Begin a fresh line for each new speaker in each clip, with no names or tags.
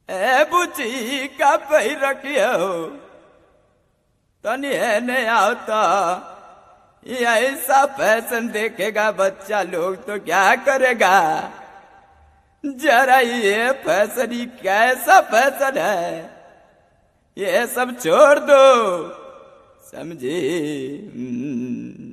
ए बुची का पही रखियो तनी एने आवता ये ऐसा फैशन देखेगा बच्चा लोग तो क्या करेगा जरा ये फैशन ही कैसा फैशन है ये सब छोड़ दो समझी हम्म।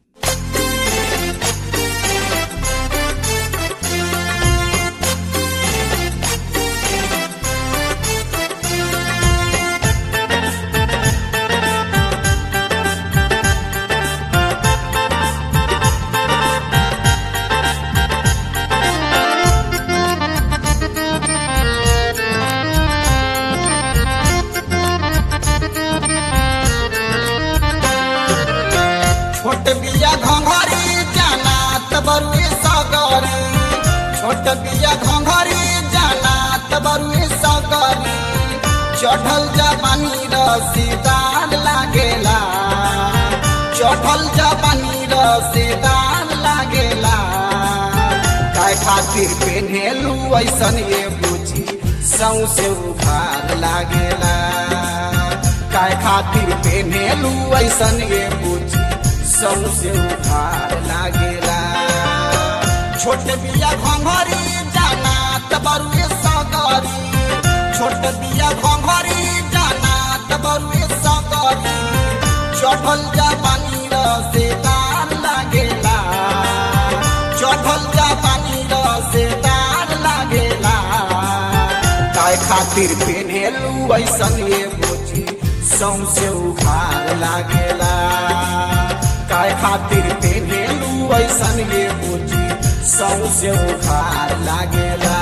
छोट बिया घंघरी जाना तबरुए सगरी छोट बिया घंघरी जाना तबरुए सगरी चढ़ल जवानी रसीदार लागेला चढ़ल जवानी रसीदार लागेला काय खातिर पेन्हेलू ऐसन ये बुझी सौसे उखार लागेला काय खातिर पेन्हेलू ऐसन ये बुझी सौसे उखार लागेला छोट बिया घंघरी जाना तबरुए सगरी छोट बिया घंघरी जाना तबरुए सगरी चढ़ल जवानी रसेदार लागेला चढ़ल जवानी रसेदार लागेला काय खातिर पेन्हेलू ऐसन ये बुझी सौसे उखार लागेला काय खातिर पेन्हेलू ऐसन ये बुझी सौसे उखार लागेला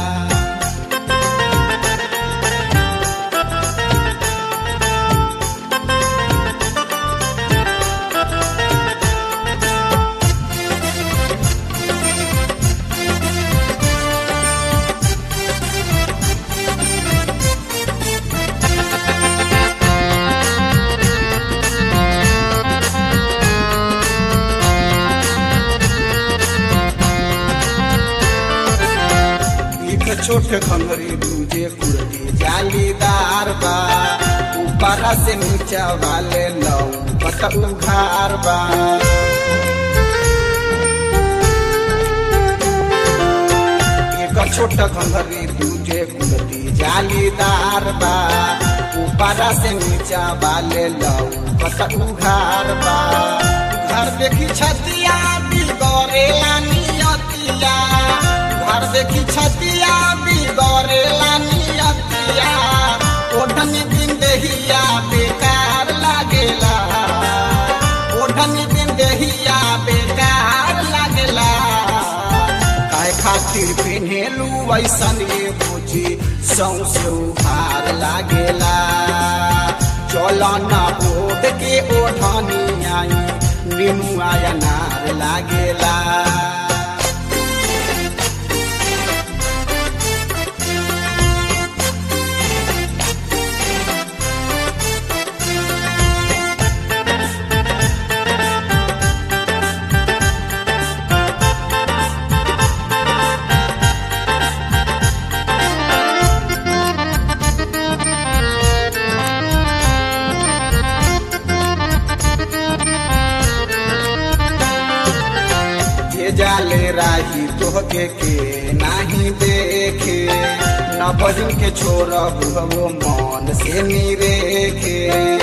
एक छोट खंगरी दूजे कुर्ती जालीदार बा ऊपर से नीचा वाले लौ पत उघार बा एक छोट खंगरी दूजे कुर्ती जालीदार बा ऊपर से नीचा वाले लौ पत उघार बा घर देखी छतिया बिगड़ेला नियतिया घर देखी छतिया बिगड़ेला नियतिया ओढ़न दिन देहिया बेकार लागेला ओढ़न दिन देहिया बेकार लागेला काय खातिर पेन्हेलू ऐसन ये बुझी सौसे उभार लागेला चल न ओढ़ के ओढ़नी आई नीमू आया नार लागेला के जाले राही तोहके के नाही देखे न बजन के छोड़ बुहबो मन से निरेखे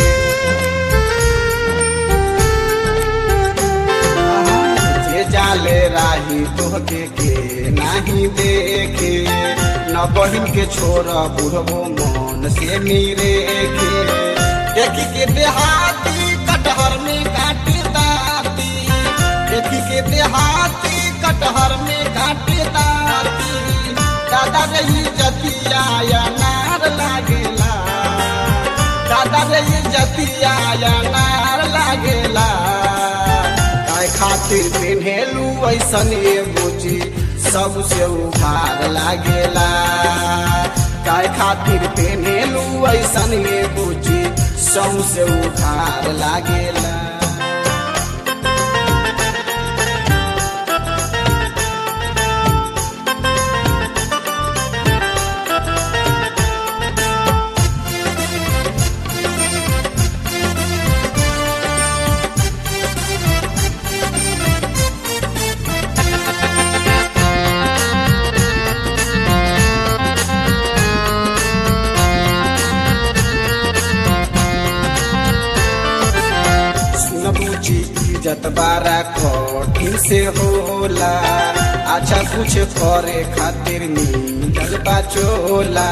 जे जाले राही तोहके के नाही देखे न बहिन के छोड़ बुहबो मन से निरेखे देखी के देहाती कटहर में काटी दाती देखी के देहाती कटहर में काटे दाती दादा रही जतिया या नार लागेला दादा रही जतिया या नार लागेला काय खातिर पेन्हेलू ऐसन ये बुझी सबसे उभार लागेला काय खातिर पेन्हेलू ऐसन ये बुझी सबसे उभार लागेला इज्जत बारा कठिन से होला अच्छा कुछ करे खातिर मिलल बा चोला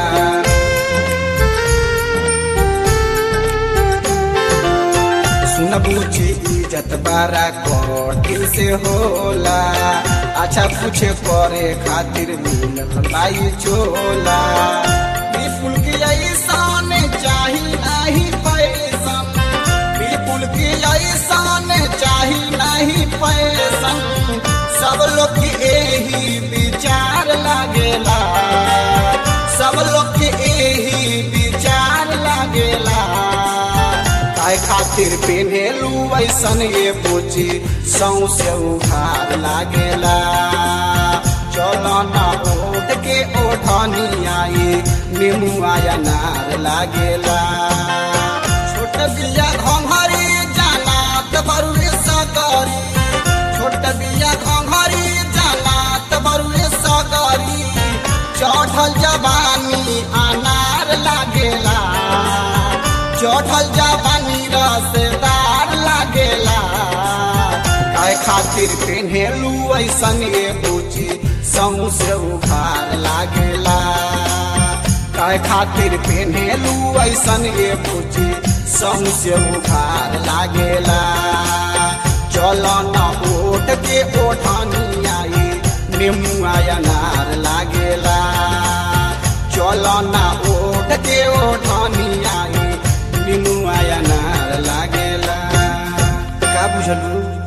सुन बुझी इज्जत बारा कठिन से होला अच्छा कुछ करे खातिर मिलल बाई चोला विपुल की ऐसान चाही नहीं पैसा विपुल की ऐसान चाही नहीं पैसा सब लोग के यही विचार लागेला सब लोग के यही विचार लागेला काय खातिर पेन्हेलू ऐसन ये पूछी सौसे उघार लागेला चलो ना ओढ़ के ओढ़नी आई निमुआ नार लागेला छोट बिया घंघरी जानात बरुए सकरी छोट बिया घंघरी जानात बरुए सकरी चढ़ल जवानी अनार लागेला चढ़ल जवानी रसदार लागेला काय खातिर पेन्हेलू ऐसन ये पूछी सौसे उघार लागेला काय खातिर पेन्हेलू ऐसन ये पूछी सौसे उघार लागेला चल न ओट के ओठानी आई निमुआ अनार लागेला चल न ओट के ओठानी आई निमुआ अनार लागेला का बुझलू